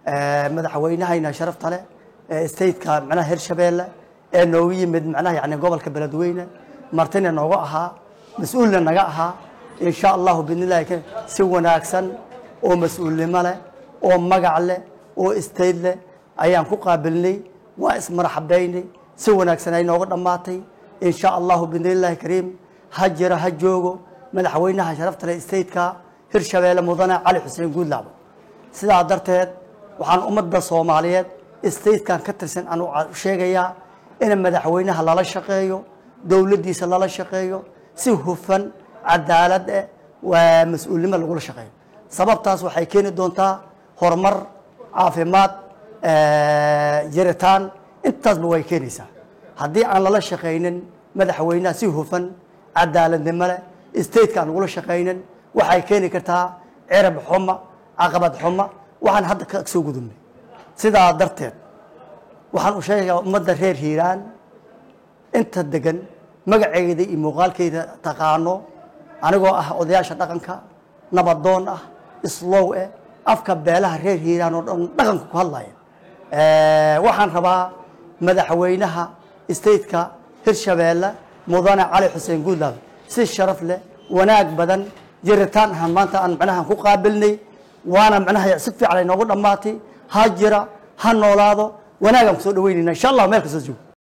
madaxweynahayna sharafta leh stateka macnaha hirshabeelle ee noogu yimid macnaha yani gobolka beledweyne martina nooga ahaa mas-uulna naga ahaa insha allahu bidnillahi si wanaagsan oo mas-uulnimo leh oo magac leh oo state leh ayaan ku qaabilnay waa ismarxabaynay si wanaagsan ay nooga dhammaatay insha allahu bidnillahi kariim ha jiro ha joogo madaxweynaha sharafta leh stateka hirshabeelle mudane cali xuseen guudlaabo sidaa darteed waxaan ummadda soomaaliyeed statekan ka tirsan aan sheegayaa in madaxweynaha lala shaqeeyo dowladdiisa lala shaqeeyo si hufan cadaalad eh waa mas-uulnimo lagula shaqeeyo sababtaas waxay keeni doontaa horumar caafimaad jiritaan intaasba way keenaysaa haddii aan lala shaqaynin madaxweynaha si hufan cadaaladnimo leh stateka aan lagula shaqaynin waxay keeni kartaa cirab xuma caqabad xuma waxaan hadda ka soo gudubnay sidaa darteed waxaan u sheegayaa ummadda reer hiiraan inta degan magaceeda iyo muuqaalkeeda taqaano anigoo ah odayaasha dhaqanka nabadoon ah islow eh afka beelaha reer hiiraan oo dhan dhaqanka ku hadlaya waxaan rabaa madaxweynaha stateka hirshabeelle mudane cali xuseen guudlaab si sharaf leh wanaag badan jiritaan ahaan maanta aan macnaha ku qaabilnay waana macnaha si fiican ay noogu dhammaatay ha jira ha noolaado wanaagaan kusoo dhaweynayna insha allah meel kastoo joogo